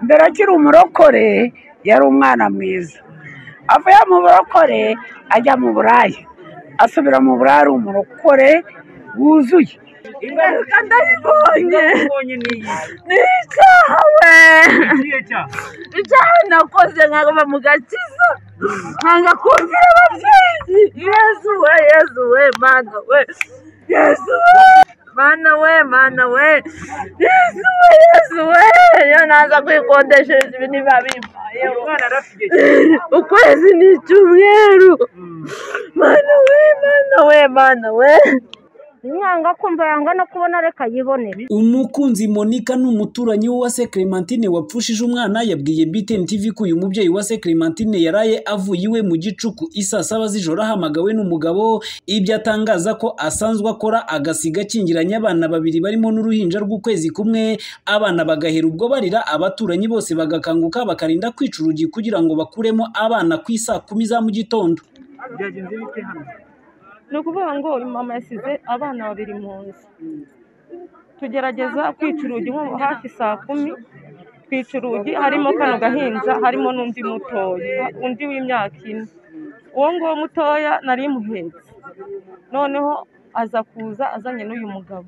mbere akiri umurokore yari umwana mwiza, avuye mu burokore ajya mu buraya, asubira mu buraya ari umurokore wuzuye. Ingaruka ndabibonye ubonye n'iyi ni icyaha we niyo cyaha icyaha nakoze nkaguma mu gakiza nkanga kumvira ababyeyi yezu we yezu we mana we yezu we mana we mana we yezu we yezu we iyo naza kwikodeshereza ibi niba bimpayeho umwana arafite igihe ukwezi ni icyumweru mana we mana we mana we inyanga kumva yanga no kubona reka yibonere umukunzi monica ni umuturanyi w'uwase clementine wapfushije umwana yabwiye btn tv ko uyu mubyeyi wase clementine yaraye avuye iwe mu gicuku isa saba z'ijoro ahamagawe n'umugabo ibyo atangaza ko asanzwe akora agasiga akingiranye abana babiri barimo n'uruhinja rw'ukwezi kumwe abana bagahera ubwo barira abaturanyi bose bagakanguka bakarinda kwica urugi kugira ngo bakuremo abana ku isaa kumi za mu gitondo byagenze bite hano ni ukuvuga ngo mama yasize abana babiri mu nzu tugerageza kwica urugi nko hafi saa kumi twica urugi harimo kano gahinja harimo n'undi mutoya undi w'imyaka ine uwo nguwo mutoya nari muhetse noneho aza kuza azanye n'uyu mugabo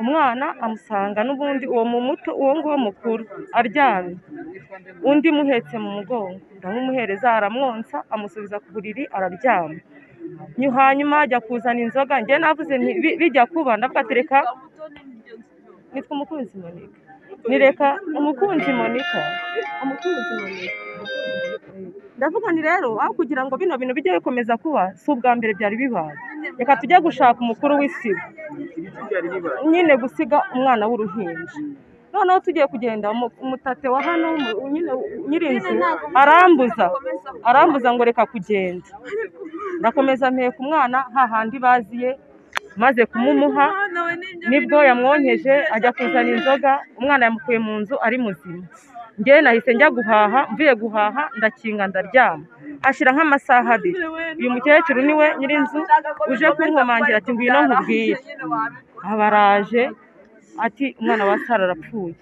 umwana amusanga n'ubundi uwo mu muto uwo nguwo mukuru aryamye undi muhetse mu mugongo ndamumuhereza aramwonsa amusubiza ku buriri araryama Nyu- hanyuma ajya kuzana inzoga njye navuze nti "Bi- bijya kuba ndavuga ati reka nitwa umukunzi monika ni reka umukunzi monika umukunzi monika ndavuga ni rero aho kugira ngo bino bintu bijye bikomeza kuba si ubwa mbere byari bibaye reka tujye gushaka umukuru w'isibo ibiti byari bibaye nyine gusiga umwana w'uruhinja noneho tugiye kugenda umu- umutate wa hano mu- nyine nyirinzu arambuza arambuza ngo reka kugenda ndakomeza mpeka umwana hahandi baziye maze kumumuha nibwo yamwonkeje ajya kuzana inzoga umwana yamukuye mu nzu ari muzima njye nahise njya guhaha mvuye guhaha ndakinga ndaryama hashira nk'amasaha abiri uyu mukecuru niwe nyirinzu uje kunkomangira ati ngwino nkubwire abaraje ati umwana wa sara arapfuye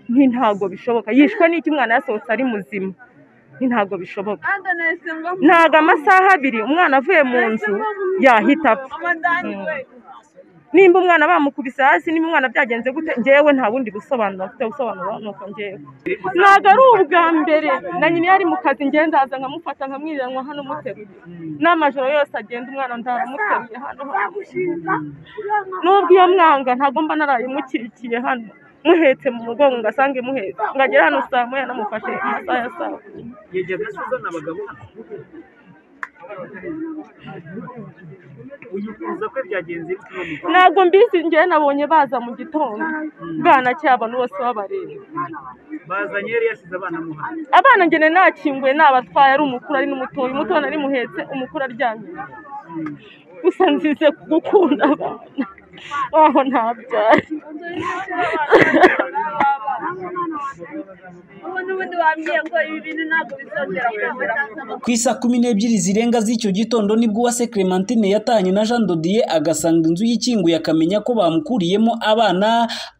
nti ntabwo bishoboka yishwe n'iki umwana yasohotse ari muzima nti ntabwo bishoboka ntabwo amasaha abiri umwana avuye mu nzu yahita apfa Mm. nimba umwana bamukubise hasi nimba umwana byagenze gute ngewe nta bundi busobanuro mfite busobanuro ni uko ngewe ntabwo ari ubwa mbere na nyina iyo ari mu kazi ngewe ndaza nkamufata nkamwiriranywa hano muteruye n'amajoro yose agenda umwana ndaramuteruye hano nubwo iyo mwanga ntagomba naraye umukikiye hano muhetse mu mugongo ngasanga imuhetse ngagera hano saa moya namufashe amasaha ya saa kumi. yajyaga se uzana abagabo hano uyifuza ko byagenze bite uwo mugabo ntabwo mbizi ngewe nabonye baza mu gitondo bwanakeye abantu bose babareba bazanye yari yasize abana mu hano abana ngene nakinguye nabatwaye ari umukuru ari n'umutoya umutoya nari muhetse umukuru aryamye gusa nzize gukunda abana aho ntabyaye n'ubundi wambwiye ngo ibi bintu ntabwo bizongera kumbera ku isa kumi n'ebyiri zirenga z'icyo gitondo nibwo uwase clementine yatahanye na jean dodiye agasanga inzu yikinguye akamenya ko bamukuriyemo abana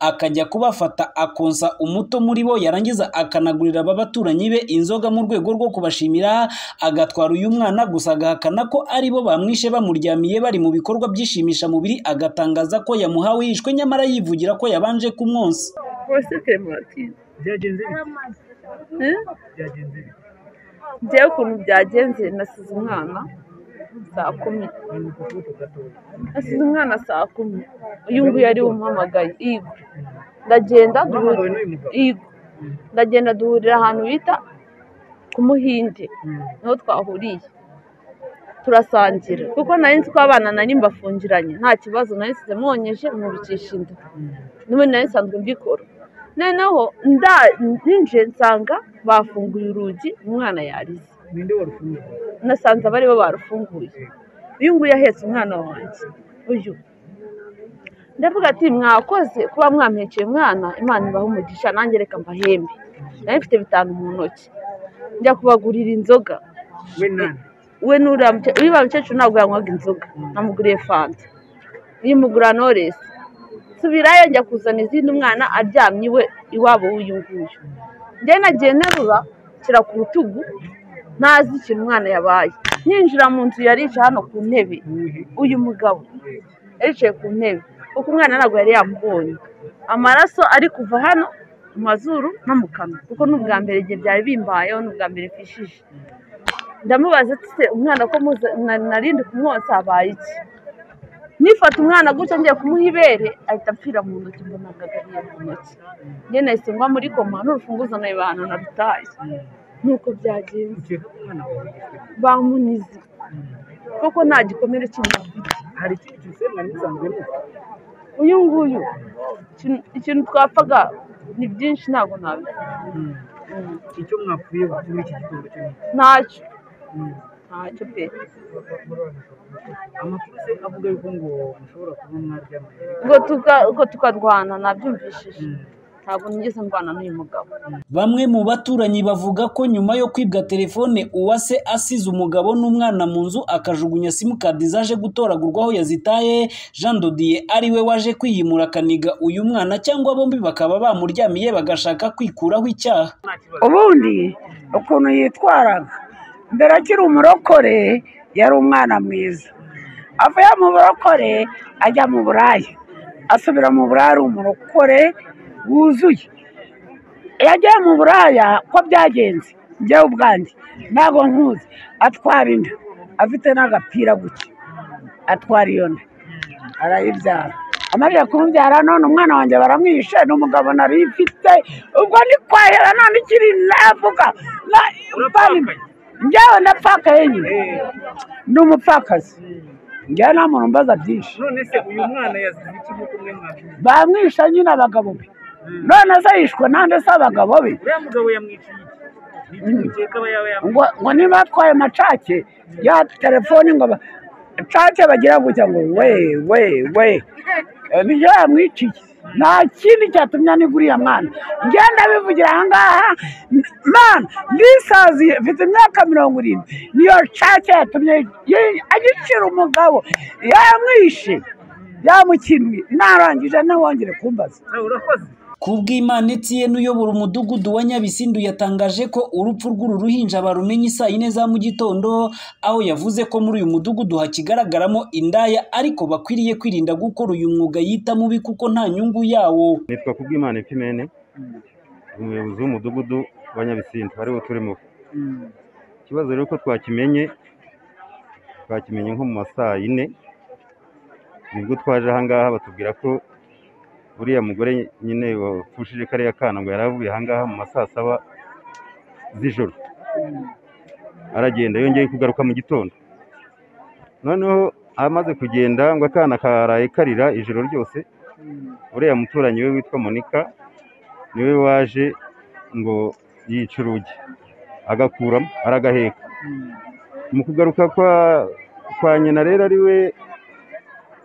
akajya kubafata akonsa umuto muri bo yarangiza akanagurira aba baturanyi be inzoga mu rwego rwo kubashimira agatwara uyu mwana gusa agahakana ko ari bo bamwishe bamuryamiye bari mu bikorwa byishimisha mubiri agatangaza ko yamuhawe yishwe nyamara yivugira ko yabanje kumwonsa bose kemuratine byagenze bite byagenze bite ngewe ukuntu byagenze nasize umwana saa kumi ni ku kuboko gatoya nasize umwana saa kumi uyu nguyu yari umpamagaye yigo ndagenda duhura uhamagawe n'uyu mugabo yigo ndagenda duhurira ahantu bita ku muhinde niho twahuriye turasangira kuko nari nzi ko abana nari mbafungiranye nta kibazo nari nsize mwonyeje mwubikisha inda n'ubundi nari nsanzwe mbikora noneho nda ninjiye nsanga bafunguye urugi umwana yarize ninde warufunguye nasanze abari bo barufunguye uyu nguyu ahetse umwana wanjye uyu ndavuga ati mwakoze kuba mwampekeye umwana imana ibaha umugisha nanjye reka mbahembe nari mfite bitanu mu ntoki njya kubagurira inzoga we nani we n'uriya muke- uriya mukecuru ntabwo yanywaga inzoga namuguriye fanta yimugura noresi subirayo njya kuzana izindi umwana aryamye iwe iwabo w'uyu nguyu njye nagiye nterura nshyira ku rutugu ntazi ikintu umwana yabaye yinjira mu nzu yari yicaye hano ku ntebe uyu mugabo yicaye ku ntebe kuko umwana ntabwo yari yamubonye amaraso ari kuva hano mu mazuru no mu kanwa kuko ni ubwa mbere igihe byari bimbayeho ni ubwa mbere mfishije ndamubaza ati se umwana ko muza- na- narindi kumwonsa habaye iki nifata umwana gutya ngiye kumuha ibere ahita apfira mu ntoki mbona agagariye mu ntoki njye nahise ngwa muri koma n'urufunguzo nabibana na rutaye nuko byagenze ukeka ko umwana wawe yishwe bamunize koko nta gikomere kindi afite hari ikindi kintu se mwari musanzwe muzi uyu nguyu ikintu- ikintu twapfaga ni byinshi ntabwo nabivuga icyo mwapfuye muri iki gitondo cyo ni iki? ntacyo ntacyo pe amakuru se avuga yuko ngo mushobora kuba mwaryamanye ngo tuka- ngo tukarwana nabyumvishije ntabwo nigeze ndwana n'uyu mugabo Bamwe mu baturanyi bavuga ko nyuma yo kwibwa telefone Uwase asize umugabo n'umwana mu nzu akajugunya simukadi zaje gutoragurwa aho yazitaye Jean Dodier ariwe waje kwiyimura akaniga uyu mwana cyangwa bombi bakaba bamuryamiye bagashaka kwikuraho icyaha ubundi ukuntu yitwaraga mbere akiri umurokore yari umwana mwiza avuye mu burokore ajya mu buraya asubira mu buraya ari umurokore wuzuye iyo agiye mu buraya ko byagenze njyewe ubwanjye ntabwo nkuzi atwara inda afite n'agapira gutya atwara iyo nda arayibyara amajije kumubyara none umwana wanjye baramwishe n'umugabo nari mfite ubwo ndi kwahera none ikiri navuga na- njyewe ndapfakaye nyine ni umupfakazi njyewe nta muntu mbaza byinshi none se uyu mwana yazize iki nk'uko umwe mwabyumvise bamwishe nyine abagabo be none se yishwe nande se abagabo be uriya mugabo yamwiciye iki ni iki mukeka aba yaba yamwiciye ngo ngo niba atwaye amacake ya telefoni ngo ba- cake bagira gutya ngo we we we Eh, nibyo yamwiciye nta kindi cyatumye aniga uriya mwana ngenda bivugira aha ngaha n- man lisazi mfite imyaka mirongo irindwi niyo cake yatumye yi- agicira umugabo yamwishe yamukinuye narangije ntawongere kumbaza nawe urakoze Kubw'Imana Etienne uyobora umudugudu wa Nyabisindu yatangaje ko urupfu rw'uru ruhinja barumenye isaa yine za mu gitondo aho yavuze ko muri uyu mudugudu hakigaragaramo indaya ariko bakwiriye kwirinda gukora uyu mwuga yita mubi kuko nta nyungu yawo nitwa kubwimana ipimene umuyobozi w'umudugudu wa nyabisindu ariwo turimo ikibazo rero ko twakimenye twakimenye nko mu ma saa yine nibwo twaje ahangaha batubwira ko uriya mugore nyine wapfushije kariya kana ngo yari avuye ahangaha mu ma saa saba z'ijoro aragenda yongeye kugaruka mu gitondo noneho amaze kugenda ngo akana karaye karira ijoro ryose uriya muturanyi we witwa monika niwe waje ngo yice urugi agakuramo aragaheka mu kugaruka kwa kwa nyina rero ariwe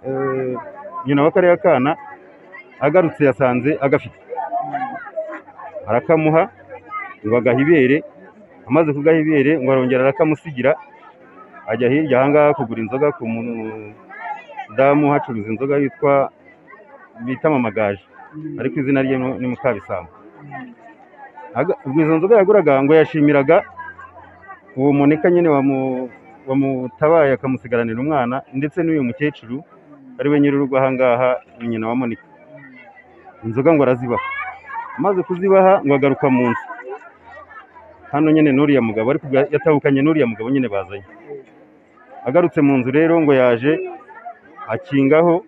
eh, nyina wa kariya kana agarutse yasanze agafite arakamuha ngo agaha ibere amaze kugaha ibere ngo arongera arakamusigira ajya hirya ahangaha kugura inzoga ku mudamu hacuruza inzoga yitwa bita amamagaje ariko izina rye ni ni Mukabisambo Aga- ubwo izo nzoga yaguraga ngo yashimiraga uwo muneka nyine wamu- wamutabaye akamusigaranira umwana ndetse n'uyu mukecuru ari we nyir'urugo ahangaha ni nyina wa monika inzoga ngo arazibaha amaze kuzibaha ngo agaruka mu nzu hano nyine n'uriya mugabo ariko ubwo yatahukanye n'uriya mugabo nyine bazanye agarutse mu nzu rero ngo yaje akingaho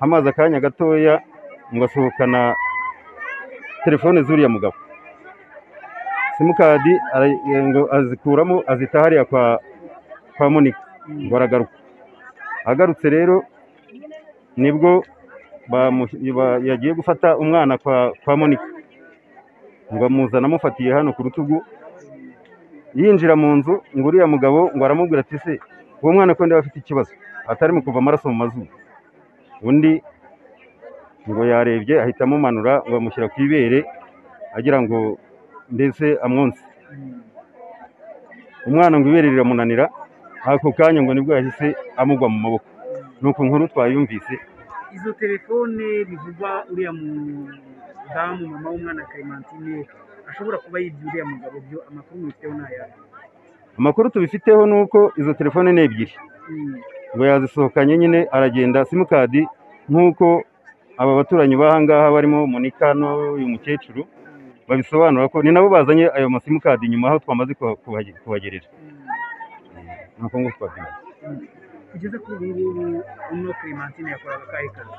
amazi akanya gatoya ngo asohokana telefone z'uriya mugabo simukadi ara- eh, ngo azikuramo azita hariya kwa kwa monika ngo aragaruka agarutse rero nibwo bamu- ba- yagiye gufata umwana kwa kwa monika ngo amuzane amufatiye hano ku rutugu yinjira mu nzu ngo uriya mugabo ngo aramubwira ati se uwo mwana ko ndeba afite ikibazo atarimo kuva amaraso mu mazuru undi ngo yarebye ahita amumanura ngo amushyira ku ibere agira ngo mbese amwonse umwana ngo ibere riramunanira ako kanya ngo nibwo yahise amugwa mu maboko ni uku nkuru twayumvise izo telefone bivugwa uriya mudamu mama w'umwana karemantine ashobora kuba yibye uriya mugabo byo amakuru mubifiteho ni ayahe amakuru tubifiteho ni uko izo telefone ni ebyiri Mm, ngo yazisohokanye nyine aragenda simukadi nk'uko aba baturanyi b'ahangaha barimo munika n'uyu mukecuru babisobanura ko ni nabo bazanye ayo masimukadi nyuma aho twamaze kuha- kuhage- kuhagerera ni uko nguko twabyumva kugeza kuri ubu ngubu uno Clementine yakoraga akahe kazi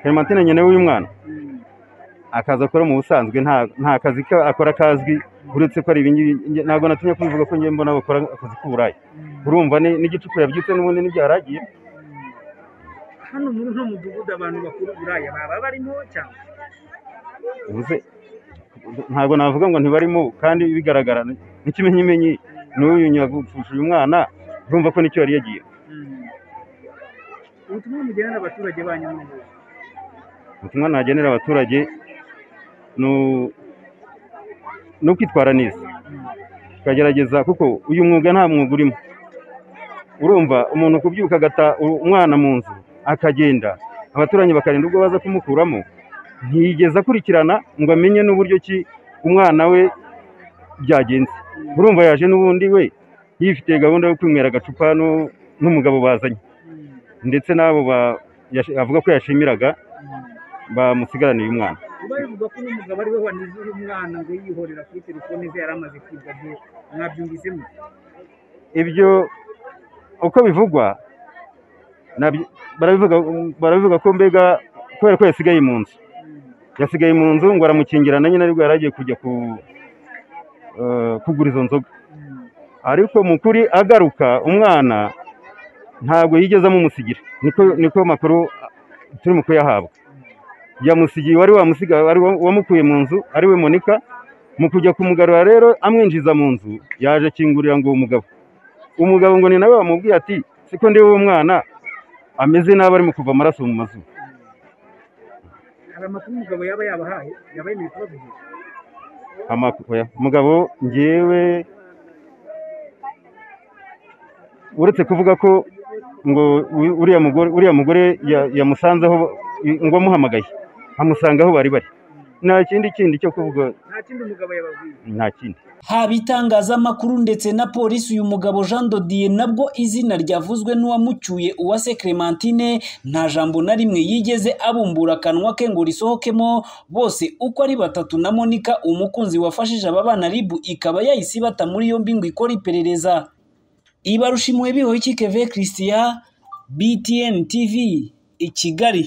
Clementine nyine w'uyu mwana Mm, akazi akora mu busanzwe nta nta kazi ka akora kazwi uretse ko ari ibingibi nge- ntabwo natinya kubivuga ko njye mbona bakora akazi k'uburaya mm. urumva ni n'igicuku yabyutse n'ubundi n'ibyaragiye hano muri uno mudugudu abantu bakuru buraya baba barimo cyangwa bivuze ntabwo navuga ngo ntibarimo kandi bigaragara n'ikimenyimenyi n'uyu nyagupfusha uyu mwana urumva ko nicyo yari yagiye Mm. ubutumwa mugenera abaturage banyu ni ubuhe? ubutumwa nagenera abaturage ni u- ni ukwitwara neza tukagerageza kuko uyu mwuga nta mwuga urimo urumva umuntu kubyuka agata u- umwana mu nzu akagenda abaturanyi bakarinda ubwo baza kumukuramo ntiyigeze akurikirana ngo amenye n'uburyo ki umwana we byagenze urumva yaje n'ubundi we yifitiye gahunda yo kwinywera agacupa nu- n'umugabo bazanye ndetse n'abo ba- yash- avuga ko yashimiraga bamusigaraniye umwana kuba bivuga ko n'umugabo ari we wanize uyu mwana ngo yihorera kuri telefone ze yari amaze kwibwa byo mwabyumvisemo ibyo uko bivugwa nabyo- barabivuga barabivuga ko mbega kubera ko yasigaye mu nzu yasigaye mu nzu ngo aramukingirana nyine aribwo yari agiye kujya ku eh, kugura izo nzoga ariko mu kuri agaruka umwana ntabwo yigeze amumusigira niko niko makuru turimo kuyahabwa yamusigiye wari wamusiga wari wa- wamukuye mu nzu ari we monika mu kujya kumugarura rero amwinjiza mu nzu yaje akingurira ngo uwo mugabo umugabo ngo ni nawe wamubwiye ati siko ndi wowe mwana ameze nabi arimo kuva amaraso mu mazuru hari amakuru umugabo yaba yabahaye yaba yemeye kubavugira Amaku- oya, umugabo ngewe uretse kuvuga ko ngo u- uriya mugore uriya mugore ya- yamusanzeho ngo amuhamagaye amusanga aho bari bari nta kindi kindi cyo kuvuga nta kindi umugabo yababwiye nta kindi haba itangazamakuru ndetse na polisi uyu mugabo Jean Dodier nabwo izina ryavuzwe n'uwamucyuye Uwase Clementine nta jambo na rimwe yigeze abumbura akanwa ke ngo risohokemo bose uko ari batatu na Monica umukunzi wafashije aba bana ribu ikaba yahise ibata muri yombi ngo ikore iperereza ibarushimuye bihoye ikikeve Christian BTN TV i Kigali